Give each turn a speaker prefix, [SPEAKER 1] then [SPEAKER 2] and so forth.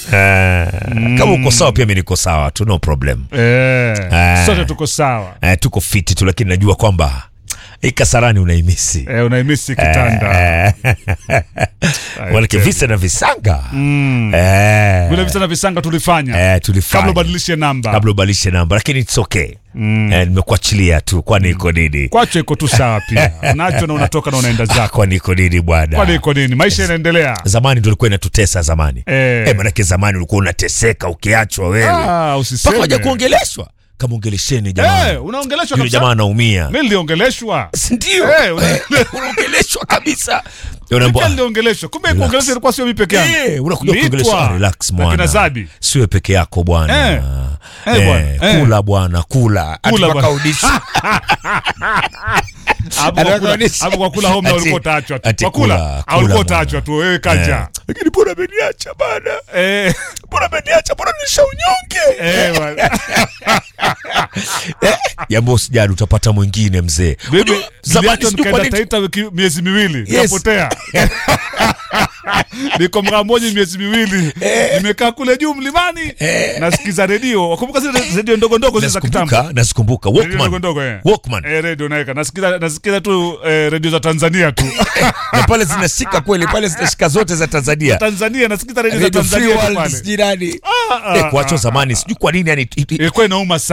[SPEAKER 1] Eh, kama uko sawa pia mi niko sawa tu no problem
[SPEAKER 2] Eh,
[SPEAKER 1] Eh.
[SPEAKER 2] sote tuko sawa.
[SPEAKER 1] eh, tuko fiti tu lakini najua kwamba hii kasarani unaimisi
[SPEAKER 2] Eh, unaimisi kitanda.
[SPEAKER 1] Eh, manake visa na visanga
[SPEAKER 2] Mm.
[SPEAKER 1] Eh,
[SPEAKER 2] Vile visa na visanga tulifanya
[SPEAKER 1] eh, tulifanya
[SPEAKER 2] kabla ubadilishe namba.
[SPEAKER 1] kabla ubadilishe namba lakini it's okay eh, nimekuachilia tu kwani iko nini
[SPEAKER 2] Kwacho iko tu sawa pia. Unacho na unatoka na unaenda
[SPEAKER 1] Ah,
[SPEAKER 2] zako.
[SPEAKER 1] kwani iko nini bwana
[SPEAKER 2] Kwani iko nini? Maisha yanaendelea.
[SPEAKER 1] zamani ndo ilikuwa inatutesa zamani
[SPEAKER 2] Eh.
[SPEAKER 1] eh, manake zamani ulikuwa unateseka ukiachwa wewe
[SPEAKER 2] Ah,
[SPEAKER 1] mpaka
[SPEAKER 2] usiseme.
[SPEAKER 1] waja kuongeleshwa kama ongelesheni jamaa
[SPEAKER 2] Eh, unaongeleshwa
[SPEAKER 1] yule
[SPEAKER 2] kabisa.
[SPEAKER 1] jamaa anaumia
[SPEAKER 2] Mimi niliongeleshwa.
[SPEAKER 1] sindio
[SPEAKER 2] Eh, una-
[SPEAKER 1] unaongeleshwa kabisa
[SPEAKER 2] Pia
[SPEAKER 1] unaambia
[SPEAKER 2] niliongeleshwa. Kumbe
[SPEAKER 1] Relax.
[SPEAKER 2] kuongeleshwa ilikuwa sio mimi peke yangu.
[SPEAKER 1] Eh, unakuja
[SPEAKER 2] Niliitwa
[SPEAKER 1] kuongeleshwa relax
[SPEAKER 2] na kina
[SPEAKER 1] mwana
[SPEAKER 2] Zabi.
[SPEAKER 1] siwe peke yako bwana
[SPEAKER 2] Eh. Eh, bwana. Eh.
[SPEAKER 1] kula bwana kula Ati
[SPEAKER 2] Kula
[SPEAKER 1] mpaka
[SPEAKER 2] bwana.
[SPEAKER 1] udishi.
[SPEAKER 2] Hapo kwa kula-
[SPEAKER 1] Anaonyesha.
[SPEAKER 2] hapo kwa kula home
[SPEAKER 1] Ati-
[SPEAKER 2] ulikuwa utaachwa tu.
[SPEAKER 1] ati
[SPEAKER 2] Kwa kula,
[SPEAKER 1] kula,
[SPEAKER 2] au
[SPEAKER 1] kula
[SPEAKER 2] ulikuwa
[SPEAKER 1] bwana.
[SPEAKER 2] utaachwa tu wewe kaja.
[SPEAKER 1] Eh. lakini mbona ameniacha bana
[SPEAKER 2] Eh,
[SPEAKER 1] mbona ameniacha mbona nisha unyonge
[SPEAKER 2] eh, bwana.
[SPEAKER 1] jambo usijali utapata mwingine mzee
[SPEAKER 2] Mimi
[SPEAKER 1] Unajua, zamani
[SPEAKER 2] niliachwa
[SPEAKER 1] sijui kwa
[SPEAKER 2] nikaenda
[SPEAKER 1] nini
[SPEAKER 2] Taita wiki miezi miwili
[SPEAKER 1] Yes.
[SPEAKER 2] nikapotea. Niko Mramboji miezi miwili nimekaa kule juu mlimani nasikiza redio. Wakumbuka zile redio ndogo ndogo zile za kitambo.
[SPEAKER 1] nazikumbuka nazikumbuka
[SPEAKER 2] Redio ndogo
[SPEAKER 1] Walkman
[SPEAKER 2] ndogo eh.
[SPEAKER 1] Walkman
[SPEAKER 2] Eh, redio naeka nasikiza nasikiza tu eh, redio za Tanzania tu.
[SPEAKER 1] na pale zinashika kweli pale zinashika zote za Tanzania
[SPEAKER 2] Tanzania nasikiza redio za
[SPEAKER 1] Radio Free
[SPEAKER 2] Tanzania tu
[SPEAKER 1] World
[SPEAKER 2] pale.
[SPEAKER 1] sijui nani
[SPEAKER 2] Ah, ah,
[SPEAKER 1] eh, kuachwa
[SPEAKER 2] ah,
[SPEAKER 1] zamani sijui kwa nini yani
[SPEAKER 2] Ilikuwa inauma sana.